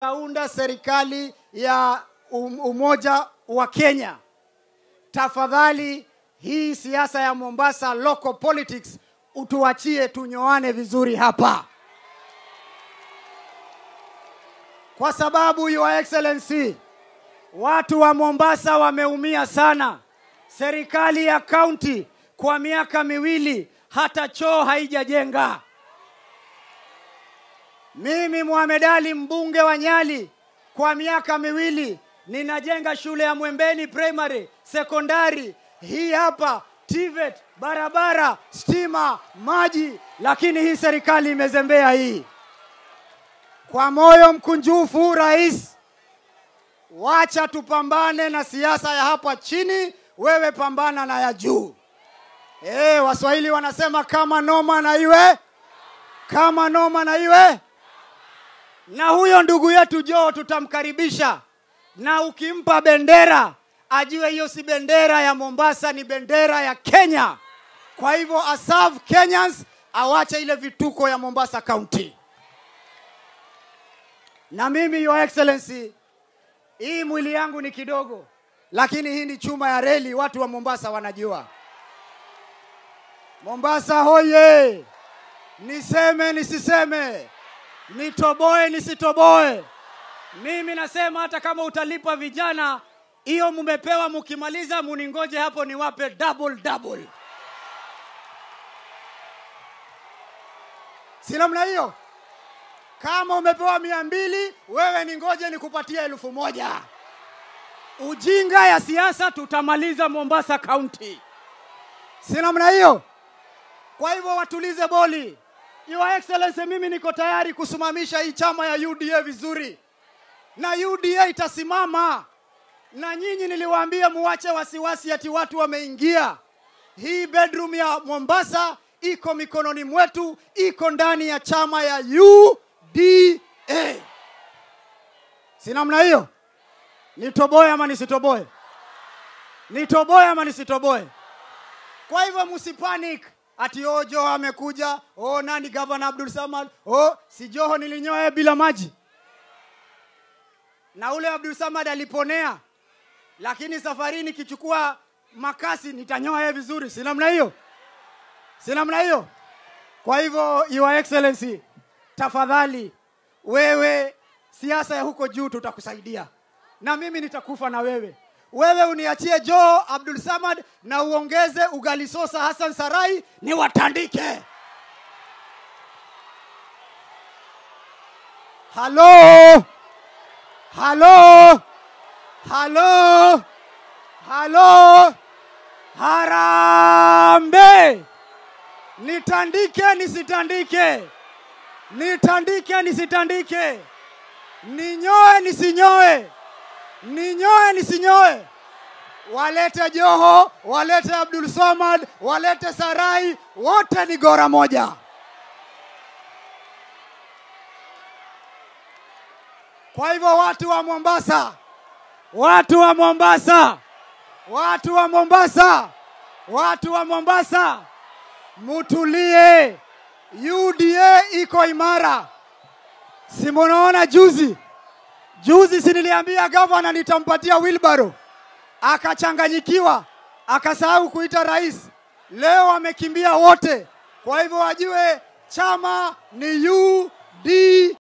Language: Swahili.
Taunda serikali ya um- umoja wa Kenya. Tafadhali hii siasa ya Mombasa local politics utuachie tunyoane vizuri hapa, kwa sababu your excellency, watu wa Mombasa wameumia sana. Serikali ya kaunti kwa miaka miwili hata choo haijajenga. Mimi Mohamed Ali mbunge wa Nyali kwa miaka miwili ninajenga shule ya Mwembeni primary, sekondari, hii hapa TVET, barabara, stima, maji, lakini hii serikali imezembea hii. Kwa moyo mkunjufu, rais, wacha tupambane na siasa ya hapa chini, wewe pambana na ya juu. Eh, Waswahili wanasema kama noma na iwe, kama noma na iwe na huyo ndugu yetu Joe tutamkaribisha, na ukimpa bendera ajue hiyo si bendera ya Mombasa, ni bendera ya Kenya. Kwa hivyo aserve Kenyans, awache ile vituko ya Mombasa County. Na mimi your excellency, hii mwili yangu ni kidogo, lakini hii ni chuma ya reli, watu wa Mombasa wanajua. Mombasa hoye! Niseme nisiseme, nitoboe nisitoboe, mimi nasema hata kama utalipa vijana, hiyo mumepewa, mukimaliza muningoje hapo niwape double double. Si namna hiyo? Kama umepewa mia mbili, wewe ningoje nikupatie elfu moja. Ujinga ya siasa tutamaliza Mombasa County. Si namna hiyo? Kwa hivyo watulize boli. Your Excellency, mimi niko tayari kusimamisha hii chama ya UDA vizuri, na UDA itasimama. Na nyinyi niliwaambia muwache wasiwasi ati watu wameingia. Hii bedroom ya Mombasa iko mikononi mwetu, iko ndani ya chama ya UDA. Si namna hiyo? Nitoboe ama nisitoboe? Nitoboe ama nisitoboe? Kwa hivyo msipanic ati oh, Joho amekuja, oh, nani gavana Abdul Samad, oh, si Joho nilinyoa bila maji, na ule Abdul Samad aliponea, lakini safari nikichukua makasi nitanyoa yeye vizuri, si namna hiyo? Si namna hiyo? Kwa hivyo your excellency, tafadhali wewe, siasa ya huko juu tutakusaidia, na mimi nitakufa na wewe wewe uniachie Joe Abdul Samad na uongeze ugali sosa Hassan Sarai ni watandike. Halo, halo, halo, halo, harambe! Nitandike nisitandike, nitandike nisitandike, ninyoe nisinyoe ninyoe nisinyoe, walete Joho, walete Abdul Samad, walete Sarai, wote ni gora moja. Kwa hivyo watu wa Mombasa, watu wa Mombasa, watu wa Mombasa, watu wa Mombasa, mutulie. UDA iko imara, si munaona juzi Juzi si niliambia gavana nitampatia wilbaro, akachanganyikiwa, akasahau kuita rais. Leo wamekimbia wote. Kwa hivyo wajue chama ni UDA.